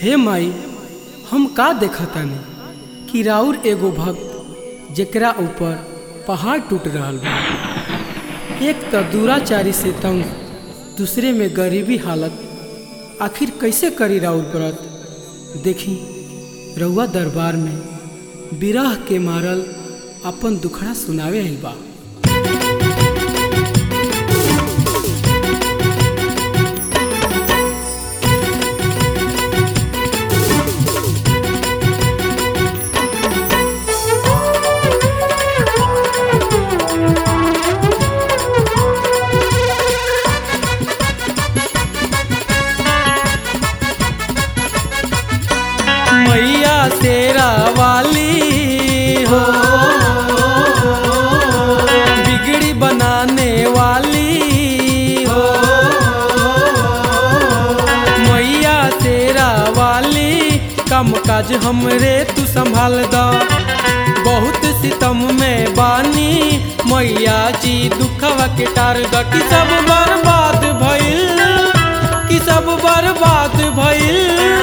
हे माई हम का देखतानी कि राउर एगो भक्त जेकरा ऊपर पहाड़ टूट रहल बा एक त दूराचारी से तंग दूसरे में गरीबी हालत आखिर कैसे करी राउर व्रत देखी रउआ दरबार में बिरह के मारल अपन दुखड़ा सुनावे आइल बा मैया तेरा वाली हो बिगड़ी बनाने वाली हो मैया तेरा वाली कम काज हमरे तू संभाल द बहुत सितम में बानी मैया जी दुखवा के टार द कि सब बर्बाद भइल कि सब बर्बाद भइल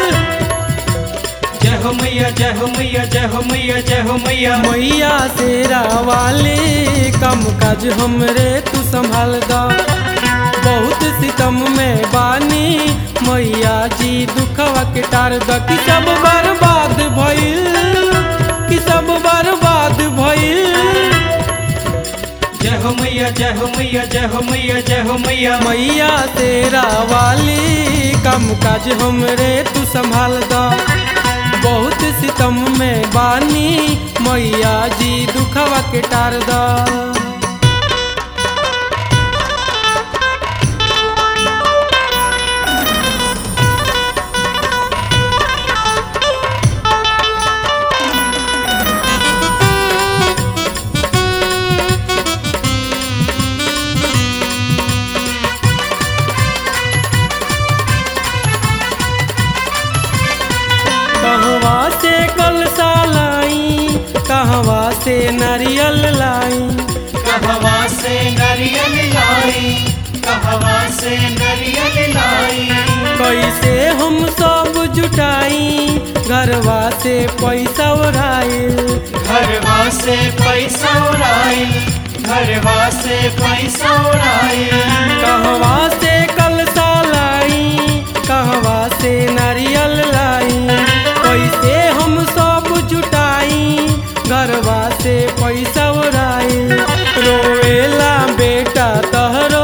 जय हो मैया जय हो मैया जय हो मैया जय हो मैया मैया तेरा वाले कम काज हमरे तू संभाल द बहुत सितम में बानी मैया जी दुखवा के टार द कि सब बर्बाद भइल कि सब बर्बाद भइल जय हो मैया जय हो मैया जय हो मैया जय हो मैया मैया तेरा वाली कम काज हमरे तू संभाल द बहुत सितम में बानी मैया जी दुखवा के टार द कहवा से कलसा लाई कहवा से नारियल लाई कहवा से नरियल लाई कहवा से नरियल लाई कैसे हम सब जुटाई घरवा से पैसा उड़ाइल घरवा से पैसा उड़ाइल घरवा से पैसा उड़ाइल कहवा से कलसा लाई कहवा से नारियल लाई कैसे हम सब जुटाई घरवा से पैसा उड़ाइल रोवेला बेटा तहरो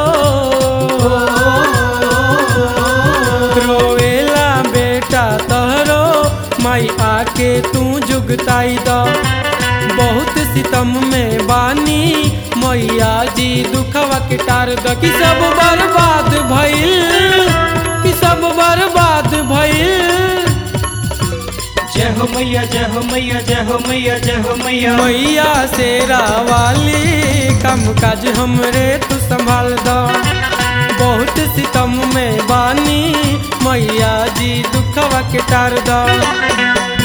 रोवेला बेटा तहरो माई आके तू जुगताई द बहुत सितम में बानी मैया जी दुखवा के टार द कि सब बर्बाद भइल कि सब बर्बाद भइल जय हो मैया जय हो मैया जय हो मैया जय हो मैया मैया शेरा वाली कम काज हमरे तू संभाल द बहुत सितम में बानी मैया जी दुखवा के टार द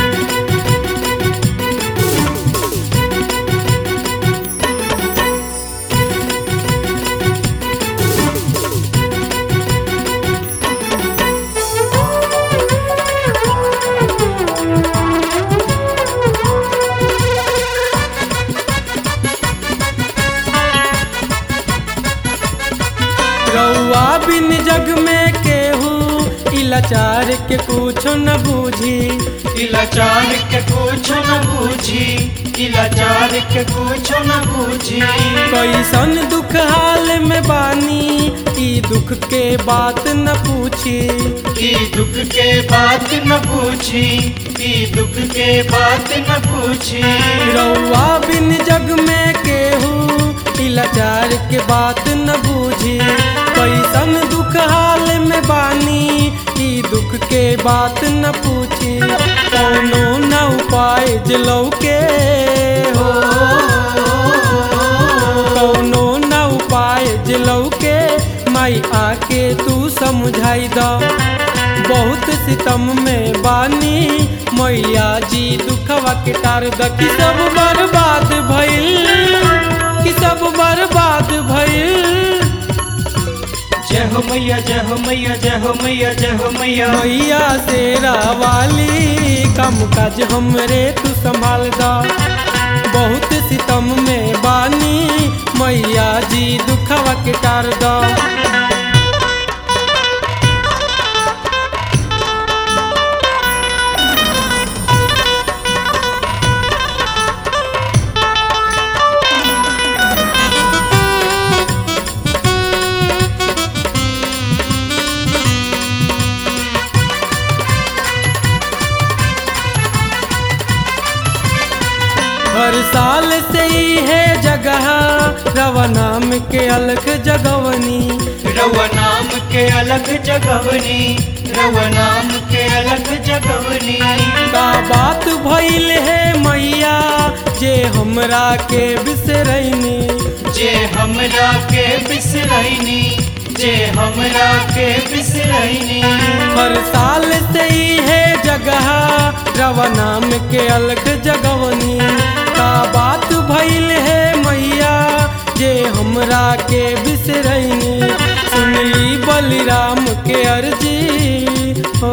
रउआ बिन जग में केहू ई लाचार के कुछो न बूझी इलाचार के कुछ न बूझी इलाचार के कुछ न बूझी कैसन दुख हाल में बानी ई दुख के बात न पूछी ई दुख के बात न पूछी ई दुख के बात न पूछी रउआ बिन जग में केहू ई लाचार के बात न बूझी कैसन दुख हाल में बानी ई दुख के बात न पूछी कौनो न उपाय जलौ के हो कौनो न उपाय जलौ के माई आके तू समझाई द बहुत सितम में बानी मैया जी दुखवा के टार द कि सब बर्बाद भइल कि सब बर्बाद भइल जय हो मैया जय हो मैया जय हो मैया जय हो मैया मैया शेरा वाली कम काज हमरे तू संभाल दा बहुत सितम में बानी मैया जी दुखवा के टार दा हर साल से ही है जगह रवा नाम के अलग जगवनी रवा नाम के अलग जगवनी रवा नाम के अलग जगवनी का बात भइल है मैया जे हमरा के बिसरैनी जे हमरा के बिसरैनी जे हमरा के बिसरैनी हर साल से ही है जगह रवा नाम के अलग जगवनी का बात भइल है मैया जे हमरा के बिसरैनी सुनली बलिराम के अर्जी हो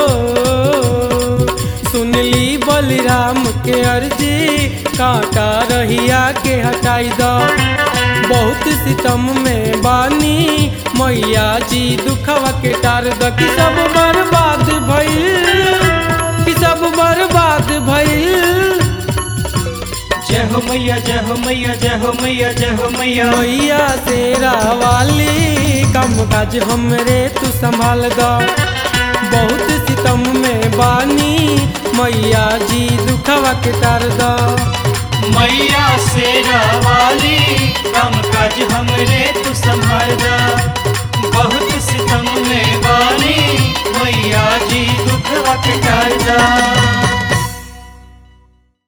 सुनली बलिराम के अर्जी कांटा रहिया के हटाई दो बहुत सितम में बानी मैया जी दुखवा के टार द कि सब बर्बाद भइल कि सब बर्बाद भइल जय हो मैया जय हो मैया जय हो मैया जय हो मैया मैया तेरा वाली कम काज हमरे तू संभाल द बहुत सितम में बानी मैया जी दुखवा के टार द मैया शेरा वाली कम काज हमरे तू संभालदा बहुत सितम में बानी मैया जी दुख वट करदा